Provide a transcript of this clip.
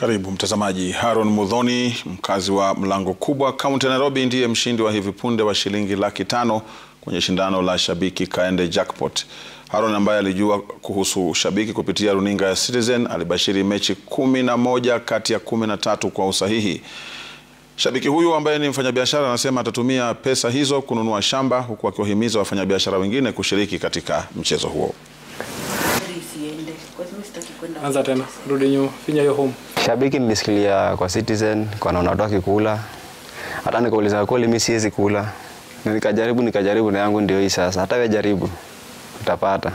Karibu mtazamaji. Haron Mudhoni, mkazi wa Mlango Kubwa, kaunti ya Nairobi, ndiye mshindi wa hivi punde wa shilingi laki tano kwenye shindano la Shabiki Kaende Jackpot. Haron ambaye alijua kuhusu Shabiki kupitia runinga ya Citizen alibashiri mechi kumi na moja kati ya kumi na tatu kwa usahihi. Shabiki huyu ambaye ni mfanyabiashara anasema atatumia pesa hizo kununua shamba huku akiwahimiza wafanyabiashara wengine kushiriki katika mchezo huo. Anza tena, rudi nyuma, finya hiyo home. Shabiki nilisikilia kwa Citizen, kwa naona watu wakikula, hata nikauliza kweli mimi siwezi kula, na nikajaribu nikajaribu, na yangu ndio hii sasa. Hata wewe jaribu, utapata.